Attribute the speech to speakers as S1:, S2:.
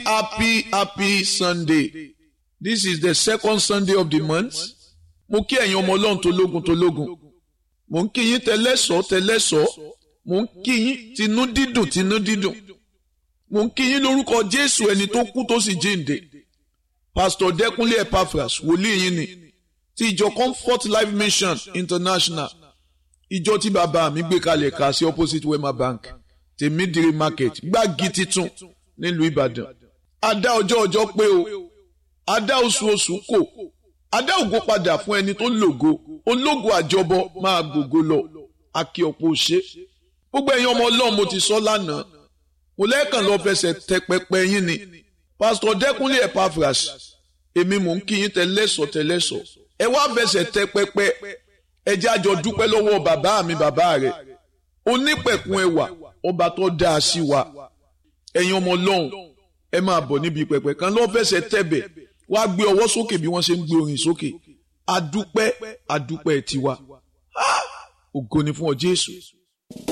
S1: happy happy sunday this is the second sunday of the month mo kí ẹ̀yin ọmọ ọlọ́run tó lógun tó lógun mo ń kí yín tẹlẹ́sọ̀ tẹlẹ́sọ̀ mo ń kí yín tinú dídùn tinú dídùn mo ń kí yín lórúkọ jésù ẹni tó kú tó sì jíǹde pastor dẹkúnlé epaphras wòlíì yín ni ti ìjọ comfort life mission international ìjọ tí bàbá mi gbé kalẹ̀ ká sí opposite wema bank tèmídìrí market gbági titun nílùú ìbàdàn adá ọjọ́ ọjọ́ pé o adá oṣù oṣù kò adá ògo padà fún ẹni tó lògo ológo àjọbọ máa gbògo lọ akí ọ̀pọ̀ òṣè gbogbo ẹ̀yin ọmọ ọlọ́run mo ti sọ lánàá mo lẹ́ẹ̀kan lọ fẹsẹ̀ tẹ pẹpẹ yín ni pásítọ̀ dẹ́kunlé epaphras èmi mò ń kí yín tẹlẹ́sọ̀ tẹlẹ́sọ̀ ẹ wá fẹsẹ̀ tẹ pẹpẹ ẹ jẹ́ àjọ dúpẹ́ lọ́wọ́ bàbá mi bàbá rẹ̀ onípẹ̀kun ẹwà ọba tó dáa sí wa ẹ̀yin ọmọ ọlọ́run ẹ máa bọ̀ níbi pẹpẹ kan lọ́ fẹsẹ̀ tẹ̀bẹ̀ wá gbé ọwọ́ sókè bí wọ́n ṣe ń gbé orin sókè adúpẹ́ adúpẹ́ tiwa ògo ni fún ọ Jésù